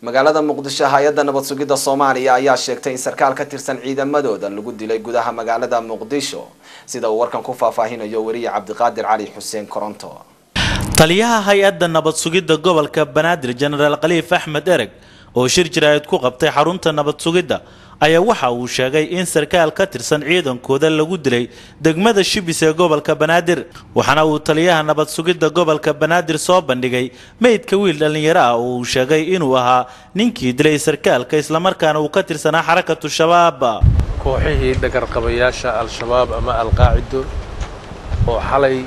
magaalada muqdisho hay-adda nabad sugidda soomaaliya ayaa sheegtay in sarkaal ka tirsan ciidamadooda lagu dilay gudaha magaalada muqdisho sida uu warkan ku faahfaahinayo weriye cabdiqaadir cali xuseen koronto taliyaha hay-adda nabad sugidda gobolka banaadir jenaraal khaliif axmed ereg oo shir jiraayad ku qabtay xarunta nabad sugidda ayaa waxa uu sheegay in sarkaal ka tirsan ciidankooda lagu dilay degmada shibis ee gobolka banaadir waxaana uu taliyaha nabad sugidda gobolka banaadir soo bandhigay meydka wiil dhallinyaro ah oo uu sheegay inuu ahaa ninkii dilay sarkaalka islamarkaana uu ka tirsanaa xarakatu shabaab kooxihii dhagarqabayaasha al-shabaab ama alqaacido oo xalay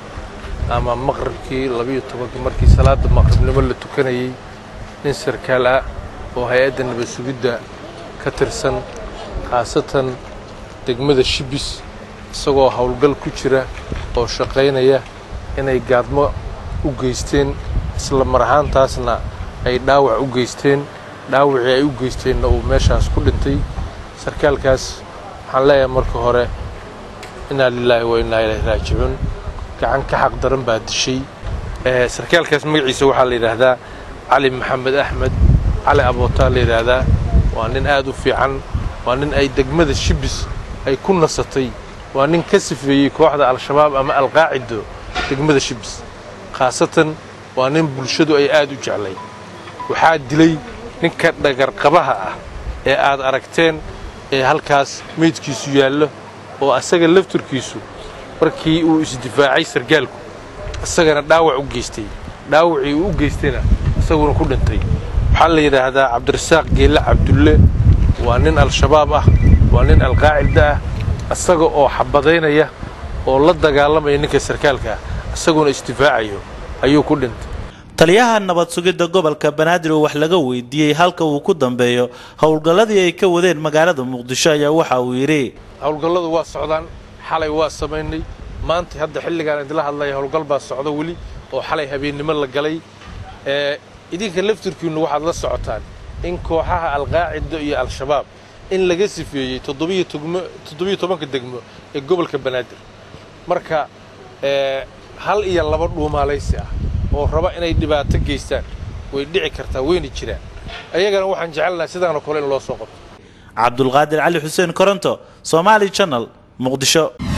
ama maqribkii labiyo tobankii markii salaada maqribnimo la tukanayey nin sarkaal ah oo hay-adda nabad sugidda ka tirsan khaasatan degmada shibis isagoo howlgal ku jira oo shaqaynaya inay gaadmo u geysteen isla mar ahaantaasna ay dhaawac u geysteen dhaawacii ay u geysteenna uu meeshaas ku dhintay sarkaalkaas waxaan leeyahay marka hore inaa lilaahi wa innaa ilaahi raajicuun gacan ka xaq daran baa dishay sarkaalkaas magaciisa waxaa la yidhaahdaa cali maxamed axmed cali abootaa la yidhaahdaa waa nin aad u fiican waa nin ay degmada shibis ay ku nasatay waa nin ka sifeeyey kooxda al-shabaab ama alqaacido degmada shibis khaasatan waa nin bulshadu ay aad u jeclay waxaa dilay ninka dhagarqabaha ah ee aad aragteen ee halkaas meydkiisu yaallo oo asaga lafturkiisu markii uu isdifaacay sargaalku isagana dhaawac u geystay dhaawacii uu u geystayna isaguna ku dhintay waxaa la yidhaahdaa cabdirasaaq geelle cabdulle waa nin al-shabaab ah waa nin alqaacida ah isaga oo xabadaynaya oo la dagaalamaya ninka sarkaalka ah isaguna isdifaacayo ayuu ku dhintay taliyaha nabad sugidda gobolka banaadir oo wax laga weydiiyey halka uu ku dambeeyo howlgalladii ay ka wadeen magaalada muqdisho ayaa waxa uu yidhi howlgalladu waa socdaan xalay waa samaynay maanta hadda xilligaan idila hadlaya howlgal baa socda weli oo xalay habeennimo la galay idinka laftirkiinnu waxaad la socotaan in kooxaha alqaacida iyo al-shabaab in laga sifeeyey toddobiyo tobanka degmo ee gobolka banaadir marka hal iyo laba dhuumaalaysi ah oo raba inay dhibaato geystaan way dhici kartaa wayna jiraan ayagana waxaan jecelnaha sidaanoo kale in loo soo qabto cabdulqaadir cali xuseen koronto somaali channel muqdisho